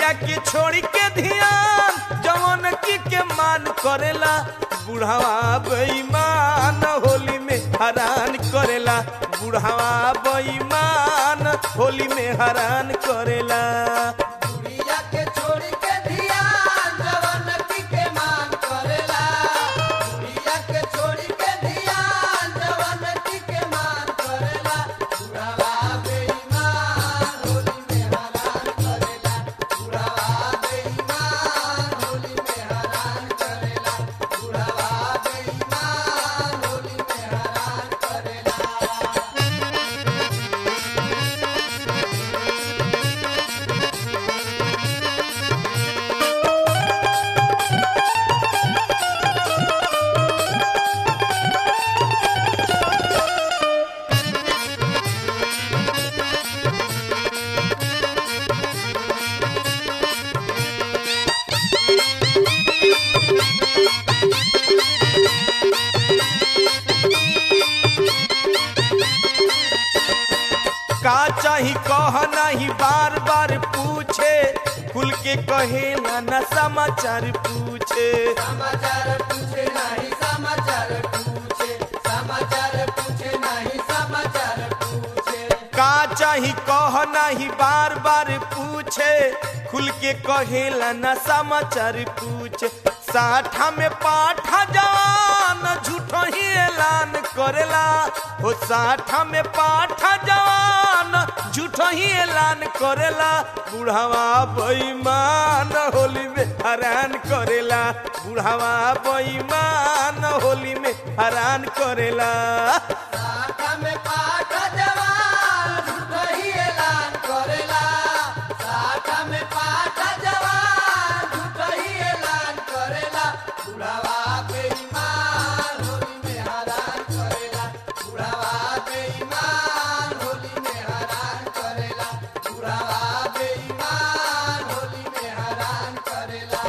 बुढ़िया के छोड़ी के ध्यान जवन की के मान करेला बुढ़ावा बेईमान होली में हरान करेला बुढ़ावा बेईमान होली में हरान करेला बुढ़िया के छोड़ी के धियान जवन की के मान करेला बुढ़िया के छोड़ी के धियान जवन की के मान करेला बुढ़ावा बेईमान होली में हरान करेला बुढ़ावा बेईमान होली में हरान करेला बुढ़ावा बेईमान होली में हरान करेला का चाही कह नहीं बार बार पूछे खुल के कहेला न समाचार पूछे समाचार पूछे नहीं समाचार पूछे समाचार पूछे नहीं समाचार पूछे का चाही कह नहीं बार बार पूछे खुल के कहेला न समाचार पूछे साठा में पाठा जवान झूठो ही ऐलान करेला हो साठा में पाठा जवान झूठो ही ऐलान करेला बुढ़ावा बेईमान होली में हैरान करेला बुढ़ावा बेईमान होली में हैरान करेला शाखा में पाठ जवान झूठो ही ऐलान करेला शाखा में पाठ जवान झूठो ही ऐलान करेला बुढ़ावा बेईमान होली में हैरान करेला बुढ़ावा बेईमान होली में हैरान करेला बुढ़ावा बेईमान होली में हैरान करेला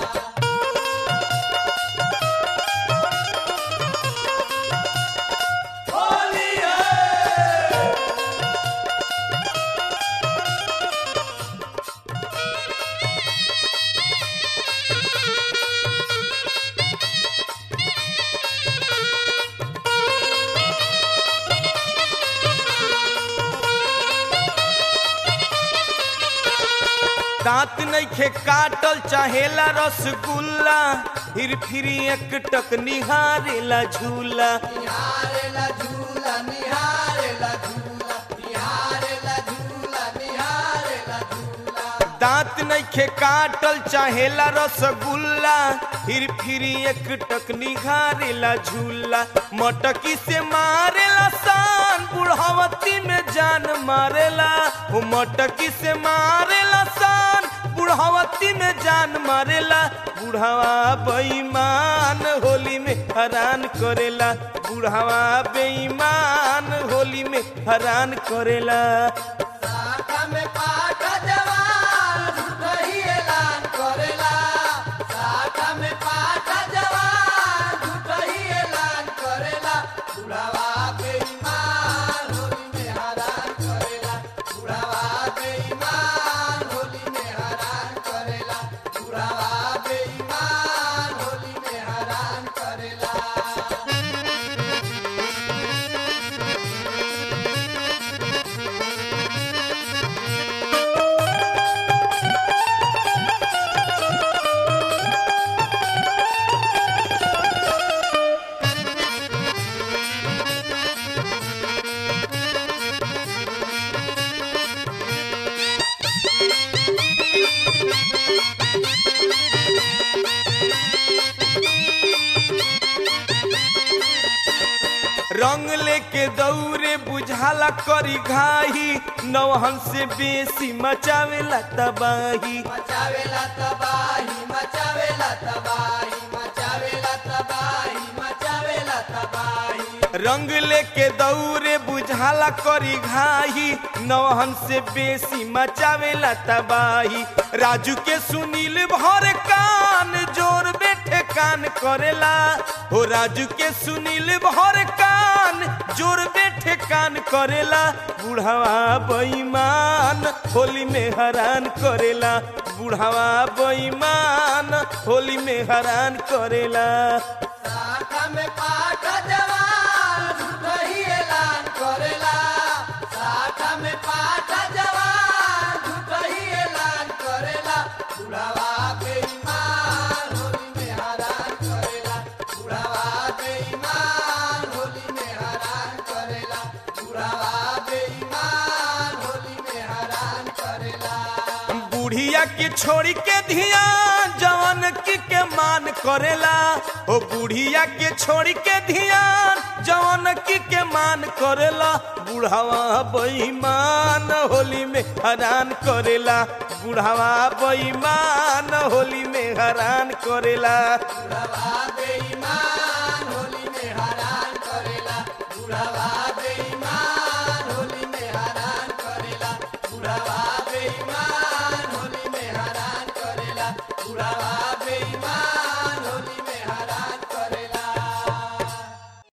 दांत नइखे काटल चाहेला रसगुल्ला फिर फिर एक टक निहारेला झूला निहारेला झूला निहारेला झूला निहारेला झूला निहारेला झूला दांत नइखे काटल चाहेला रसगुल्ला फिर फिर एक टक निहारेला झूला मटकी से मारेला सान बुढ़ावती में जान मारेला वो मटकी से मारेला सान बुढ़ावती में जान मारेला बुढ़ावा बेईमान होली में हैरान करेला बुढ़ावा बेईमान होली में हैरान करेला शाखा में पाठ जवान झूठो ही ऐलान करेला शाखा में पाठ जवान झूठो ही ऐलान करेला बुढ़ावा बेईमान होली में हैरान करेला बुढ़ावा बेईमान होली में हैरान करेला बुढ़ावा बेईमान होली में हैरान करेला रंग लेके दौरे बुझाला करी घाही नौहन से बेसी मचावेला तबाही मचावेला तबाही मचावेला तबाही मचावेला तबाही मचावेला तबाही रंग लेके दौरे बुझाला करी घाही नौहन से बेसी मचावेला तबाही राजू के सुनील भर कान जोर बैठे कान करेला हो राजू के सुनील भर कान बेईमान जोर बैठे कान करेला बुढ़ावा बेईमान होली में हैरान करेला बुढ़ावा बेईमान होली में हैरान करेला साठा में पाठ जवान झूठो ही ऐलान करेला साठा में पाठ जवान झूठो ही ऐलान करेला बुढ़ावा बेईमान होली में हैरान करेला बुढ़ावा बेईमान होली में हैरान करेला बुढ़ावा बेईमान होली में हैरान करेला बुढ़िया के छोड़ी के धिया जवन की के मान करेला ओ बुढ़िया के छोड़ी के धिया जवन की के मान करेला बुढ़ावा बेईमान होली में हैरान करेला बुढ़ावा बेईमान होली में हैरान करेला बुढ़ावा बेईमान होली में हैरान करेला बुढ़ावा बेईमान होली में हैरान करेला बुढ़ावा बेईमान होली में हैरान करेला बुढ़ावा